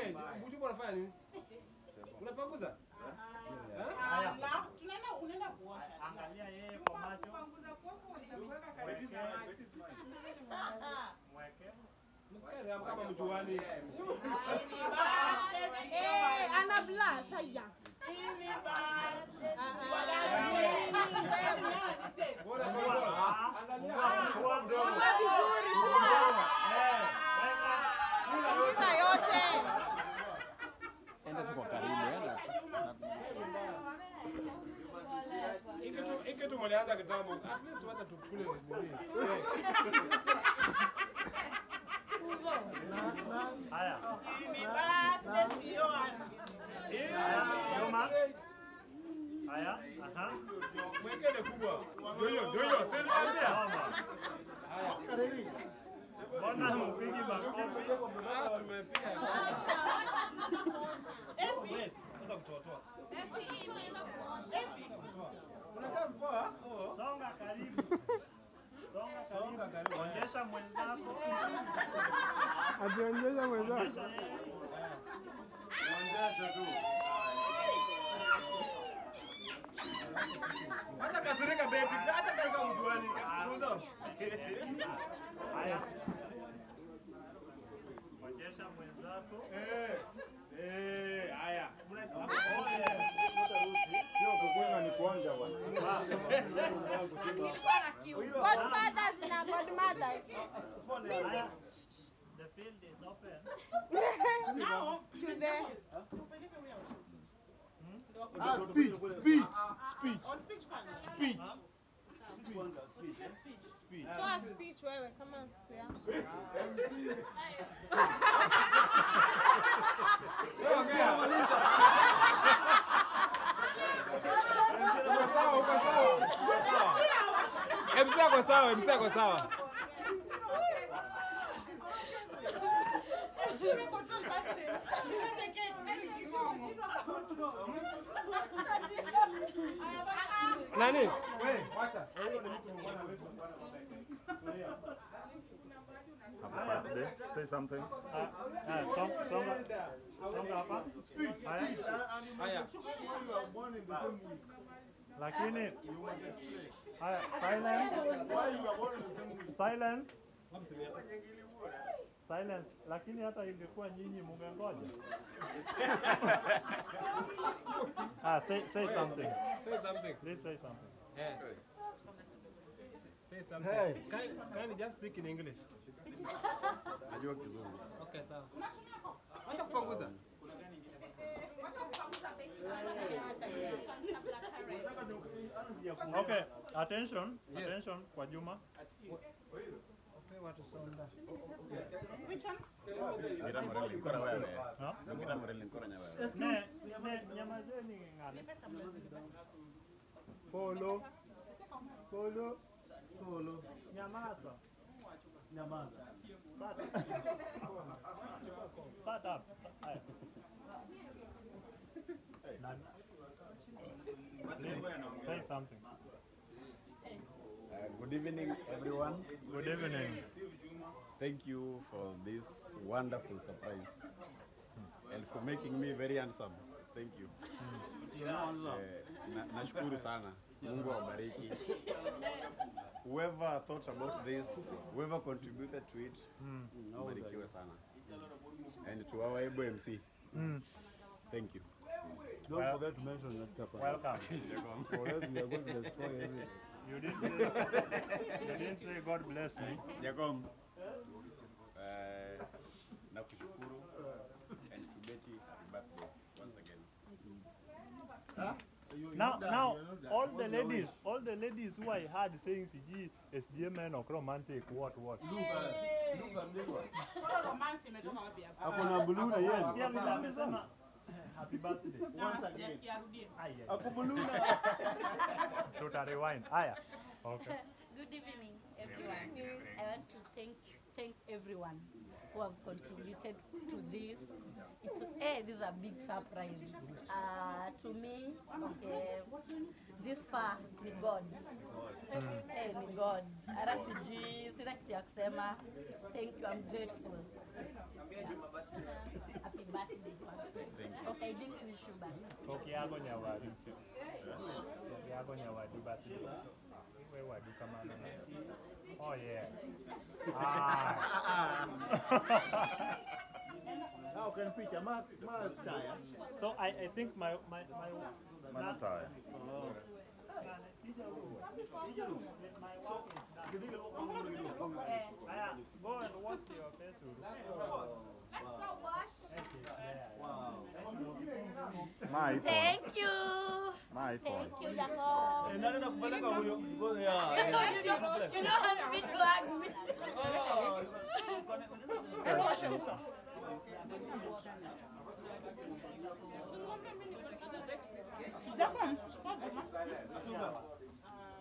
wewe Bujuba unafanya nini? Unapanguza? Eh? Haya. Ala, tunaenda unaenda kuosha. Angalia yeye kwa macho. Kupanguza kwako utakuweka Wait karibu is na mine, maji. wait is mine. Mweke. Msikia kama mjuani. Eh, ana blush haya. Bora Fungua. bora. Ah, fungua, fungua mdomo. Fungua vizuri, Mdomo. Eh, weka. Funga yote. Enda tu kwa karibu, enda. Ikitu ikitu mlianza kitambo. At least wacha tukule nini. Eh. Haya. Eh. Haya, nyuma. Haya, aha. Mwekele kubwa. Ndio hiyo, ndio hiyo. Sasa niambia. Mama. Mbona mpigi makofi? Ah, tumepiga. Songa karibu. Songa karibu. Onyesha mwenzako. Akionyesha mwenzako. Onyesha yeye. Acha kasirika beti. Acha kaika mjuani. Kuzo. Haya. Onyesha mwenzako. Eh. Eh, haya. Sio kukunywa ni kuonja bwana. Godfathers na godmothers. Haya. The field is open. To the Ah, speech, speech, speech, speech. Speech. toa speech wewe kama siku yako. Uko sawa, uko sawa. MC ako sawa, MC ako sawa. Nani? Wewe, wacha. Huyo ni mtu mwingine hawezi kuwa na Happy birthday. Say something. Ah, song, songa. Songa hapa. Haya. Haya. You are born in the same week. Lakini haya, silence. Why you are born in the same week? Silence. Silence. Lakini hata ingekuwa nyinyi mungengoja. ah, say, say something. Say something. Please say something. Eh. Say something. Hey. Can, can you just speak in English? Najua kizungu. Okay, sawa. Wacha kupanguza. Okay, attention, attention kwa Juma. Ngira moreli nkora wewe. Ha? Ngira moreli nkora nya wewe. Ne, ne, nyamazeni ng'ane. Polo. Polo. Polo. Nyamaza. Nyamaza. Shut up. Shut up. Haya. Nani? Please say something. Uh, good evening everyone. Good evening. Thank you for this wonderful surprise and for making me very handsome. Thank you. Eh, na, nashukuru sana. Mungu awabariki. Whoever thought about this, whoever contributed to it, mbarikiwe sana. And to our able MC, thank you. Don't forget to mention your chapa. Welcome. Or else we are going to destroy everything. You didn't say, you didn't say God bless me. Jacob, uh, nakushukuru and to Betty, happy birthday once again. You- Now, you're not done, now, you're not done. all What's the your ladies, wish? all the ladies who I had saying CG, SDMN or romantic, what, what? Romance imetoka wapi hapa? Hakuna blue na yes. Sikia vile amesema happy birthday. Na sijasikia arudie. Ai, ai. Tuta rewind. Haya. Okay. Good evening, everyone. I want to thank thank everyone who have contributed to this. It's, eh, this is a big surprise. Uh, to me, okay, this far ni God. Eh, ni God. Hata sijui, sina kitu ya kusema. Thank you, I'm grateful. Happy birthday. wish you back. Okiago nyawadu. Okiago nyawadu but we wadu kamano na. Oh yeah. Ah. Ah, ukan picha ma ma taya. so I, I think my my my Mana taya. my Oh. work is done. Eh, Aya, go and wash your face. Uru. Let's go wash. Thank you. Yeah. My iPhone. Thank you. My iPhone. Thank you, Jacob. Nani nakupeleka huyo? Go ya. You don't want me to hug me. Hebu osha uso. Jacob, chukua Juma.